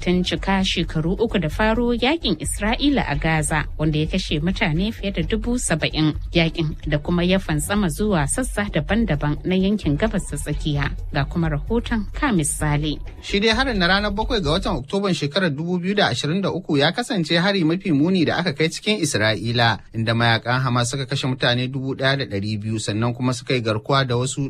batun cika shekaru uku da faro yakin Isra'ila a Gaza wanda ya kashe mutane fiye da dubu saba'in yakin da kuma ya fantsama zuwa sassa daban-daban na yankin gabas ta tsakiya ga kuma rahoton ka misali. Shi dai harin na ranar bakwai ga watan Oktoban shekarar 2023 ya kasance hari mafi muni da aka kai cikin Isra'ila inda mayakan Hamas suka kashe mutane 1,200 sannan kuma suka yi garkuwa da wasu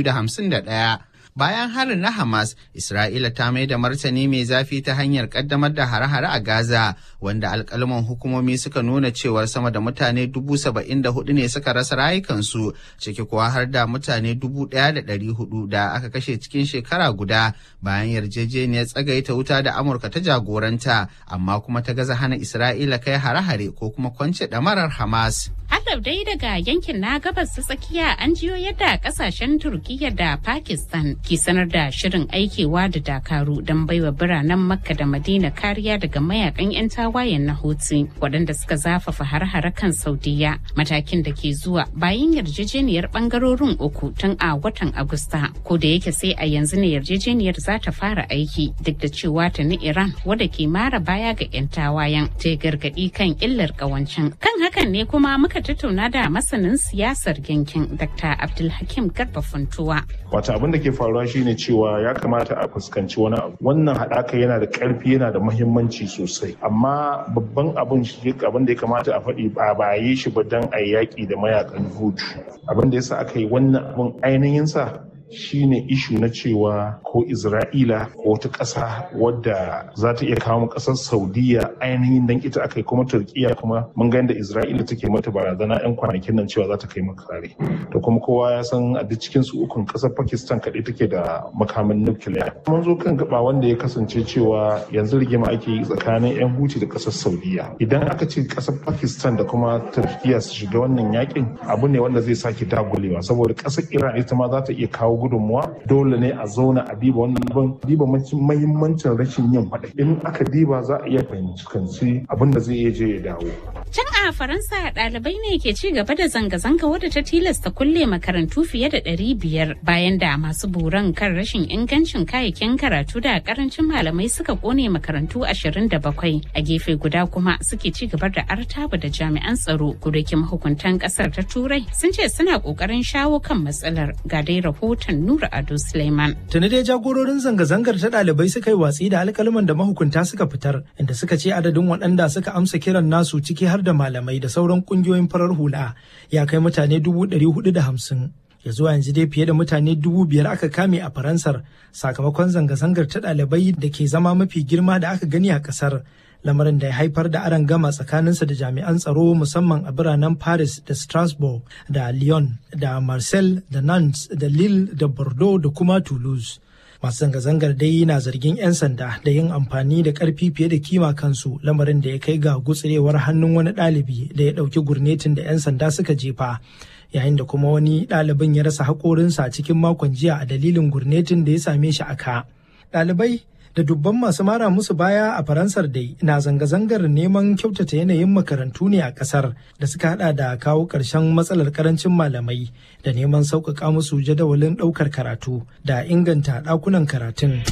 251. Bayan harin na Hamas, Isra'ila ta mai da martani mai zafi ta hanyar kaddamar da hare-hare a Gaza, wanda alkalman hukumomi suka nuna cewar sama da mutane dubu saba'in da hudu ne suka rasa rayukansu, ciki kuwa har da mutane dubu ɗaya da ɗari hudu da aka kashe cikin shekara guda bayan yarjejeniyar tsagaita wuta da Amurka ta jagoranta, amma kuma ta gaza hana Isra'ila kai hare-hare ko kuma kwance ɗamarar Hamas. Hadab dai daga yankin na gabas ta tsakiya an jiyo yadda kasashen Turkiyya da Pakistan ke sanar da shirin aikewa da dakaru don baiwa biranen Makka da Madina kariya daga mayakan 'yan tawayen na Houthi waɗanda suka zafafa har-hare kan Saudiya matakin da ke zuwa bayan yarjejeniyar bangarorin uku tun a watan Agusta ko da yake sai a yanzu ne yarjejeniyar za ta fara aiki duk da cewa ta ni Iran wadda ke mara baya ga 'yan tawayen ta gargaɗi kan illar ƙawancin kan hakan ne kuma muka tattauna da masanin siyasar yankin Dr. Abdulhakim Garba Funtuwa. Wata abin da ke faruwa shine cewa ya kamata a fuskanci wani abu. Wannan haɗaka yana da ƙarfi yana da muhimmanci sosai. Amma babban abin shi abin da ya kamata a faɗi ba ba yi shi ba don a yaƙi da mayakan hutu. Abin da yasa aka yi wannan abin ainihin sa shine ishu na cewa ko Isra'ila ko wata ƙasa wadda za ta iya kawo ƙasar Saudiya ainihin dan ita aka yi kuma Turkiya kuma mun ga yadda Isra'ila take mata barazana 'yan kwanakin nan cewa za ta kai maka kare. To kuma kowa ya san a duk cikin su ukun ƙasar Pakistan kaɗai take da makamin nukiliya. Mun zo kan gaba wanda ya kasance cewa yanzu rigima ake yi tsakanin 'yan Huti da ƙasar Saudiya. Idan aka ce ƙasar Pakistan da kuma Turkiya su shiga wannan yakin abu ne wanda zai sake dagulewa saboda ƙasar Iran ita ma za ta iya kawo gudunmuwa dole ne a zauna a diba wannan abin diba mahimmancin rashin yin faɗa in aka diba za a iya fahimci abin da zai iya je ya dawo. Can a Faransa ɗalibai ne ke ci gaba da zanga-zanga wadda ta tilasta kulle makarantu fiye da ɗari biyar bayan da masu buran kan rashin ingancin kayayyakin karatu da karancin malamai suka kone makarantu ashirin da bakwai a gefe guda kuma suke ci gaba da artaba da jami'an tsaro gudakin mahukuntan ƙasar ta turai sun ce suna ƙoƙarin shawo kan matsalar ga dai rahoton Nura Ado Suleiman. Tuni dai jagororin zanga-zangar ta ɗalibai suka yi watsi da alkalman da mahukunta suka fitar inda suka ce adadin waɗanda suka amsa kiran nasu ciki har da malamai da sauran ƙungiyoyin farar hula ya kai mutane dubu ɗari hudu da hamsin. ya zuwa yanzu dai fiye da mutane dubu biyar aka kame a faransar sakamakon zanga-zangar ta ɗalibai da ke zama mafi girma da aka gani a ƙasar lamarin da ya haifar da aron gama tsakaninsa da jami'an tsaro musamman a biranen paris da strasbourg da lyon da marseille da nantes da lille da bordeaux da kuma toulouse masu zanga-zangar dai na zargin 'yan sanda da yin amfani da karfi fiye da kima kansu lamarin da ya kai ga gutsirewar hannun wani ɗalibi da ya ɗauki gurnetin da 'yan sanda suka jefa yayin da kuma wani ɗalibin ya rasa haƙorinsa cikin makon jiya a dalilin gurnetin da ya same shi a ka ɗalibai da dubban masu mara musu baya a faransar dai na zanga-zangar neman kyautata yanayin makarantu ne a kasar da suka hada da kawo ƙarshen matsalar karancin malamai da neman sauƙaƙa musu jadawalin ɗaukar karatu da inganta ɗakunan karatun.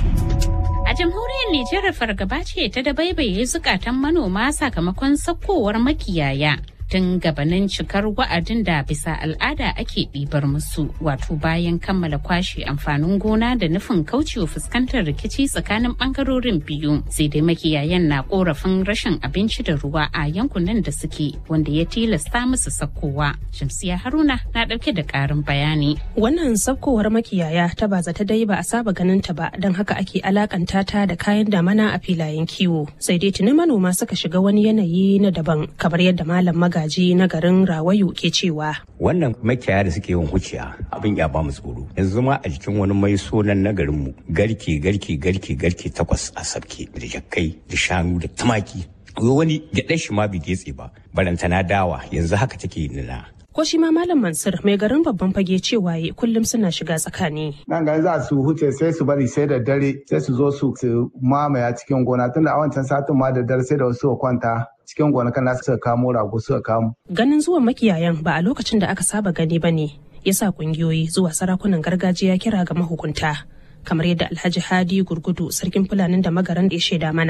A jamhuriyar Nijar fargaba ce ta dabaibaye zukatan manoma sakamakon sakkowar makiyaya. tun gabanin cikar wa'adin da bisa al'ada ake ɗibar musu wato bayan kammala kwashe amfanin gona da nufin kaucewa fuskantar rikici tsakanin ɓangarorin biyu sai dai makiyayan na korafin rashin abinci da ruwa a yankunan da suke wanda ya tilasta musu sakkowa shamsiya haruna na ɗauke da ƙarin bayani wannan sakkowar makiyaya ta ba ta dai ba a saba ganin ta ba don haka ake alakanta ta da kayan damana a filayen kiwo sai dai tuni manoma suka shiga wani yanayi na daban kamar yadda malam maga magaji na garin Rawayu ke cewa. Wannan makiyaya da suke yin huciya abin ya ba mu tsoro. Yanzu ma a jikin wani mai sonan na garinmu garke garke garke garke takwas a sabke da jakkai da shanu da tumaki. Wani gyaɗa shi ma bai getse ba barantana dawa yanzu haka take nuna. ko shi ma malam mansur mai garin babban fage cewa kullum suna shiga tsakani nan ga za su huce sai su bari sai da dare sai su zo su mamaya cikin gona tunda a wancan satin ma da dare sai da wasu kwanta cikin gonakan nasu suka kamo rago suka kamo ganin zuwan makiyayan ba a lokacin da aka saba gani ba ne yasa kungiyoyi zuwa sarakunan gargajiya kira ga mahukunta kamar yadda alhaji hadi gurgudu sarkin fulanin da magaran da ya shaida mana